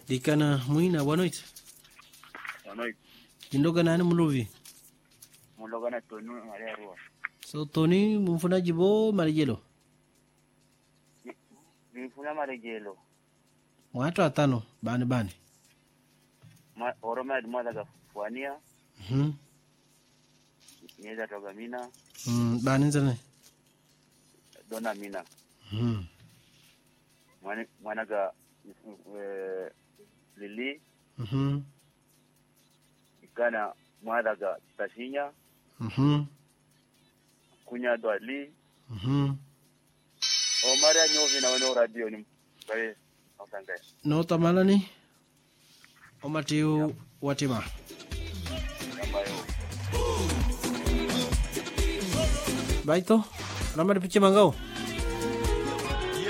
Dikana Muina, boa noite. Boa noite. Jindoga nani muluvi? Mulogana Tonu Maria Rua. So Tony mfunaji bo marejelo. Nifuna marejelo. Watu watano bani bani. Ma, Oroma mwana ga fuania. Mhm. Nyeza toga mina. Mm, bani nzane. Dona mina. Mhm. Mwana, mwana ga eh, Lili. Mhm. Ikana mwana ga Tashinya. Mhm. Kunya do Ali. Mhm. O Maria nyovi na wano radio ni mbaye. Osanga. No tamalani. Omatiu watima. Ambayo. Baito. Nama dipiche mangao.